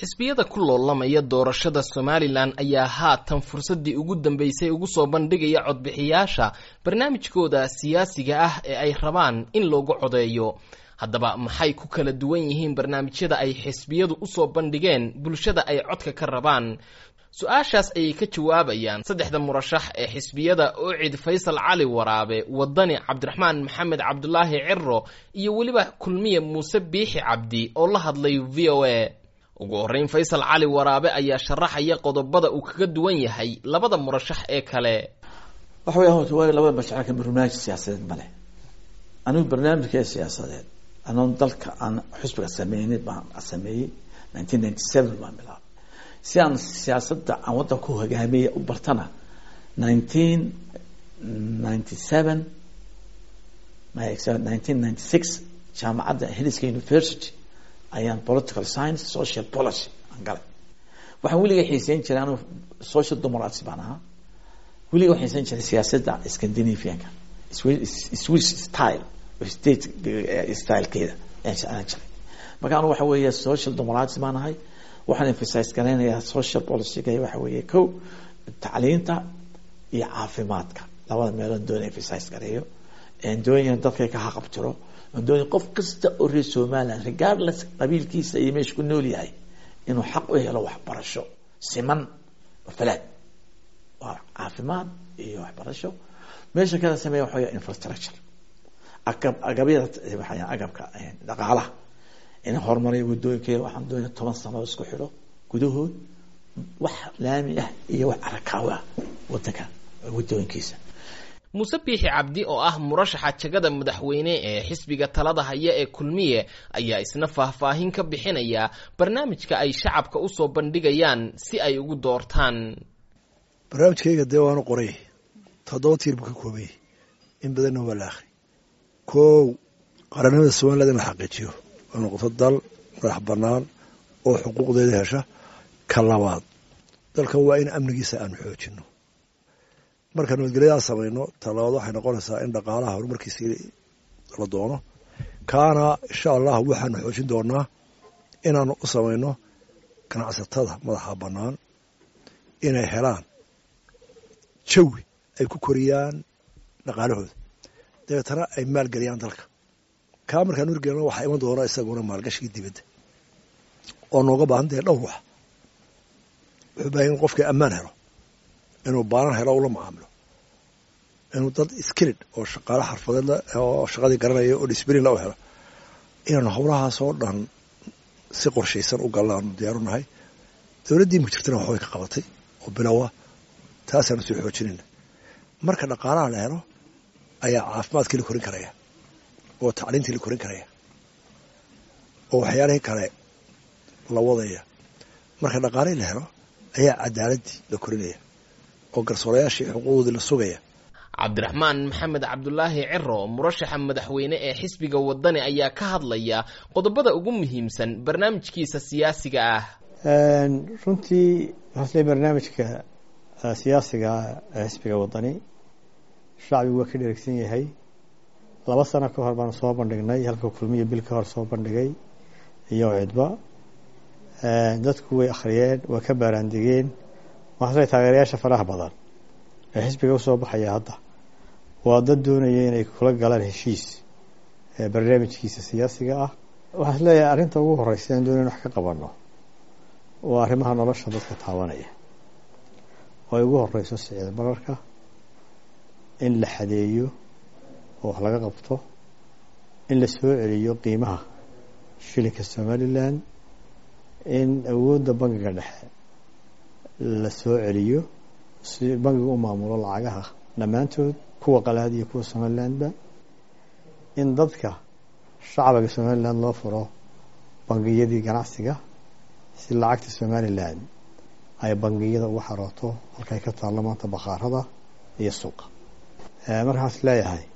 xisbiyada ku loolamaya doorashada somalilan ayaa haatan fursaddii ugu dambeysay ugu soo bandhigaya codbixiyaasha barnaamijkooda siyaasiga ah ee ay rabaan in loogu codeeyo haddaba maxay ku kala duwan yihiin barnaamijyada ay xisbiyadu usoo bandhigeen bulshada ay codka ka rabaan su-aashaas ayay ka jawaabayaan saddexda murashax ee xisbiyada ocid faysal cali waraabe wadani cabdiraxmaan maxamed cabdulaahi ciro iyo weliba kulmiye muuse biixi cabdi oo la hadlay v o a ugu horreyn faysal cali waraabe ayaa sharaxaya qodobada uu kaga duwan yahay labada murashax ee kale waxa weya horta waa labada mashacirka barnaamij siyaasadeed male anigu barnaamijkee siyaasadeed anoon dalka aan xusbiga sameynay baan sameeyey nineteen ninety seven baan bilaabay si aan siyaasadda aan waddanka ku hogaamiyay u bartana nineteen ninety seven nineteen ninety six jaamacadda heliska university ayaan political science social policy aan galay waxaan weliga xiiseyn jiray anu social democracy baan ahaa weliga waxaan xiiseyn jiray siyaasadda scandinavianka swiss style state stylekeeda ayaan jeclaan jiray marka anu waxa weeye social democracy baan ahay waxaan emphasize garaynayaa social policyga waxa weeye ko tacliinta iyo caafimaadka labada meelood doona emphasize gareeyo doonaya dadka ka haqabtiro doonaya qof kasta oo reer somaliland regardless qabiilkiisa iyo meesha ku nool yahay inuu xaq u helo waxbarasho siman oo falaad waa caafimaad iyo waxbarasho meesha kala sameeya waxa weya infrastructure agab agabyada waxaa agabka dhaqaalaha in horumariyo wadooyinkeeda waxaan doonaya toban sano oo isku xidho gudahood wax laami ah iyo wax arakaawo ah wadanka wadooyinkiisa muuse biixi cabdi oo ah murashaxa jagada madaxweyne ee xisbiga talada haya ee kulmiye ayaa isna faahfaahin ka bixinaya barnaamijka ay shacabka usoo bandhigayaan si ay ugu doortaan barnaamijkayga dee waanu qoray toddoba tiir buu ka koobay in badanna waa la akri kow qarannimada somaliland in la xaqiijiyo oo noqoto dal madax bannaan oo xuquuqdeeda hesha ka labaad dalkan waa in amnigiisa aanu xoojino marka nabadgelyadaa samayno talabaad waxay noqonaysaa in dhaqaalaha horumarkiisa la doono kaana insha allah waxaanu xoojin doonaa inaanu u samayno ganacsatada madaxa bannaan inay helaan jawi ay ku koriyaan dhaqaalahooda dabeetana ay maalgeliyaan dalka kaa markaan urgelno waxaa iman doona isaguna maalgashigii dibadda oo nooga baahan tahay dhowr wax wuxuu bahay in qofkii ammaan helo inuu baanan helo ula macaamilo inuu dad skilid oo shaqaale xarfadeed oo shaqadii garanaya oo disblin la u helo inaanu howlahaasoo dhan si qorshaysan u galna aanu diyaaru nahay dowladdii mujirtana waxbay ka qabatay oo bilowa taasaanu soo xoojinayna marka dhaqaalaha la helo ayaa caafimaadkii la korin karaya oo tacliintii la korin karaya oo waxyaalihii kale la wadaya marka dhaqaalihii la helo ayaa cadaaladii la korinaya oo garsoorayaashii xuquuqdoodii la sugaya cabdiraxmaan maxamed cabdulaahi ciro murashaxa madaxweyne ee xisbiga wadani ayaa ka hadlaya qodobada ugu muhiimsan barnaamijkiisa siyaasiga ah runtii hasle barnaamijka siyaasiga ee xisbiga wadani shacbigu waa ka dheregsan yahay laba sano ka hor baanu soo bandhignay halka kulmiya bil ka hor soo bandhigay iyo cidba dadku way akhriyeen waa ka baaraandegeen waxaasle taageerayaasha faraha badan ee xisbiga usoo baxaya hadda waa dad doonaya inay kula galaan heshiis barnaamijkiisa siyaasiga ah waxaa is leeyahay arrinta ugu horeysa aan doonaya in wax ka qabano waa arrimaha nolosha dadka taabanaya oo ay ugu horeyso sicir bararka in la xadeeyo oo wax laga qabto in la soo celiyo qiimaha shilinka somalilan in awoodda bangiga dhexe la soo celiyo si bangiga u maamulo lacagaha dhammaantood kuwa qalaad iyo kuwa somalilandba in dadka shacbiga somaliland loo furo bangiyadii ganacsiga si lacagta somalilan ay bangiyada ugu xarooto halkay ka taallo maanta bakhaarada iyo suuqa markaas leeyahay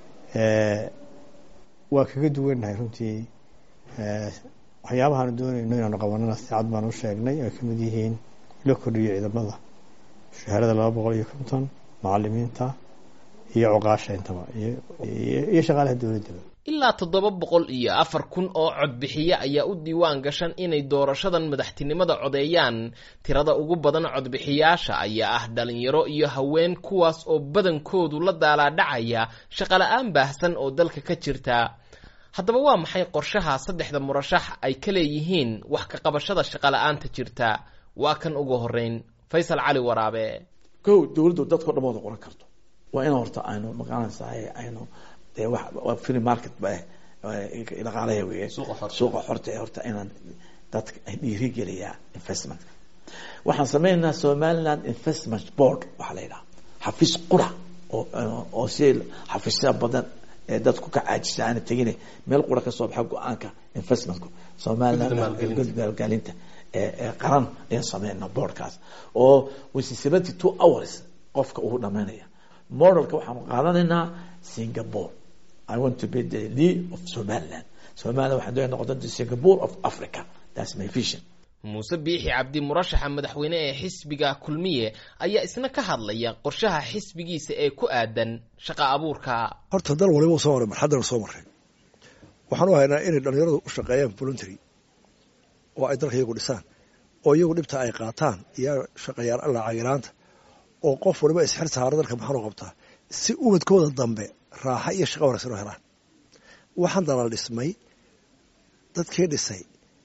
waa kaga duwannahay runtii waxyaabahaanu doonayno inaanu qabanana si cad baan u sheegnay ay kamid yihiin la kordhiyo ciidamada shahaarada laba boqol iyo konton macalimiinta iyo cuqaasha intaba iyo shaqaalaha dowladdaba ilaa toddoba boqol iyo afar kun oo codbixiye ayaa u diiwaan gashan inay doorashadan madaxtinimada codeeyaan tirada ugu badan codbixiyaasha ayaa ah dhalinyaro iyo haween kuwaas oo badankoodu la daalaadhacaya shaqola-aan baahsan oo dalka ka jirta haddaba waa maxay qorshaha saddexda murashax ay ka leeyihiin wax ka qabashada shaqola-aanta jirta waa kan ugu horeyn faysal cali waraabe kow dowladdu dadkao dhan wada qoran karto waa in horta aynu maqaanaysahay aynu dee wax waa free market ba dhaqaalaya wey suuqa xorta ee horta inaan dadka dhiirigeliyaa investmentka waxaan sameynaynaa somaliland investment board waxaa la yidhaha xafiis qura oo oo si xafiisya badan ee dadku ka caajisa aana tegine meel qura kasoo baxa go-aanka investmentku somaliland maalgelinta ee qaran ayaan sameynaa boardkaas oo wisi seventy two hours qofka uu dhamaynaya modelka waxaanu qaadanaynaa singapore i want to be the lead of somaliland somaliland waxaan doonaya noqota the singapore of africa that's my vision muuse biixi cabdi murashaxa madaxweyne ee xisbiga kulmiye ayaa isna ka hadlaya qorshaha xisbigiisa ee ku aadan shaqa abuurka horta dal waliba u soo maray marxaddana soo maray waxaan u haynaa inay dhalinyaradu u shaqeeyaan voluntary oo ay dalka iyagu dhisaan oo iyagu dhibta ay qaataan iyo shaqayaal allacagiraanta oo qof waliba isxir saaro dalka maxaanu qabtaa si ubadkooda dambe raaxa iyo shaqa wanaagsan oo helaan waxaan dalal dhismay dadkii dhisay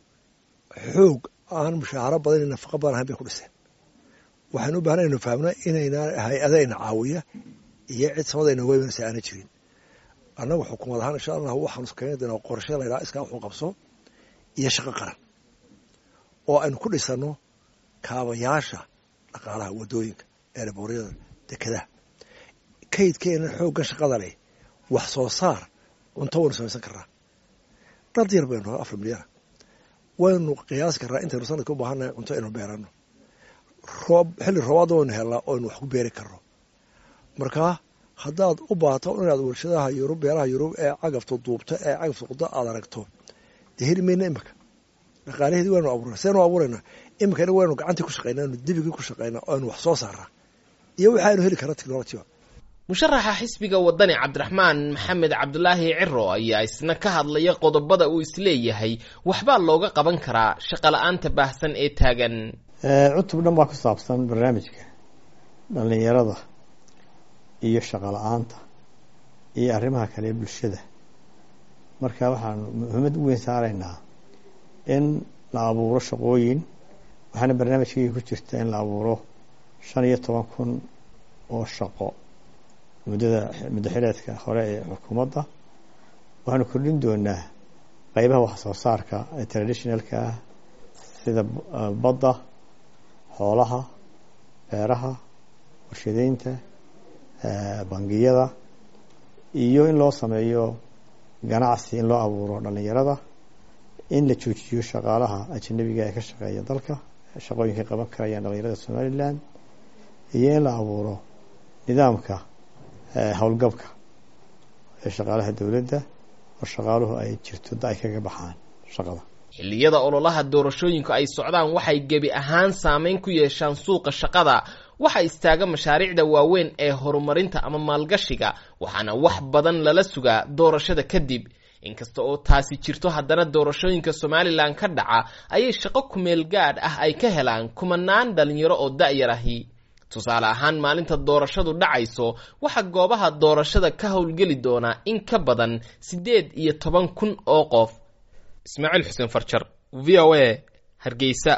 xoog aan mushaaharo badan iyo nafaqo badan ahayn bay ku dhiseen waxaan u baahna inu fahamna inayna hay-adayna caawiya iyo cid samada inooga imanaysa aana jirin annagu xukuumad ahaan insha allah waxaanu keeni doonaa qorshe la ydhaha iskaa wuxuu qabso iyo shaqo qaran oo aynu ku dhisano kaabayaasha dhaqaalaha wadooyinka eeraboryada dekedaha kaydkeena xooggan shaqada leh wax soo saar cunto waynu samaysan karnaa dhad yar baynu afar milyana waynu qiyaasi karnaa intaynu sanadka u baahannahay cunto aynu beerano roob xilli roobaadda waynu helnaa oo aynu wax ku beeri karno markaa haddaad u baahato inaad warshadaha yurub beeraha yurub ee cagafta duubta ee cagafta quda aad aragto dee heli mayna imika dhaqaalaheedii waynu abuurna seenu abuuraynaa imikana waynu gacantii ku shaqaynaa aynu dibigii ku shaqaynaa oo aynu wax soo saarnaa iyo waxaaynu heli karnaa technolojiga musharaxa xisbiga wadani cabdiraxmaan maxamed cabdulaahi ciro ayaa isna ka hadlaya qodobada uu isleeyahay waxbaa looga qaban karaa shaqola-aanta baahsan ee taagan cutub dhan baa ku saabsan barnaamijka dhallinyarada iyo shaqo la-aanta iyo arrimaha kale ee bulshada marka waxaanu muhiimad u weyn saaraynaa in la abuuro shaqooyin waxaana barnaamijkayga ku jirta in la abuuro shan iyo toban kun oo shaqo muddada muddo xileedka hore ee xukuumadda waxaanu kordhin doonaa qeybaha wax soo saarka ee traditionalka ah sida badda xoolaha beeraha warshadeynta bangiyada iyo in loo sameeyo ganacsi in loo abuuro dhalinyarada in la joojiyo shaqaalaha ajanabiga ee ka shaqeeya dalka shaqooyinkay qaban karayaan dhalinyarada somalilan iyo in la abuuro nidaamka howlgabka ee shaqaalaha dowladda oo shaqaaluhu ay jirto da ay kaga baxaan shaqada xilliyada ololaha doorashooyinku ay socdaan waxay gebi ahaan saameyn ku yeeshaan suuqa shaqada waxa istaaga mashaariicda waaweyn ee horumarinta ama maalgashiga waxaana wax badan lala sugaa doorashada kadib inkasta oo taasi jirto haddana doorashooyinka somalilan ka dhaca ayay shaqo kumeel gaadh ah ay ka helaan kumanaan dhalinyaro oo da-yar ahi tusaale ahaan maalinta doorashadu dhacayso waxaa goobaha doorashada ka howlgeli doonaa in ka badan siddeed iyo toban kun oo qof ismaaciil xuseen farjar v o a hargeysa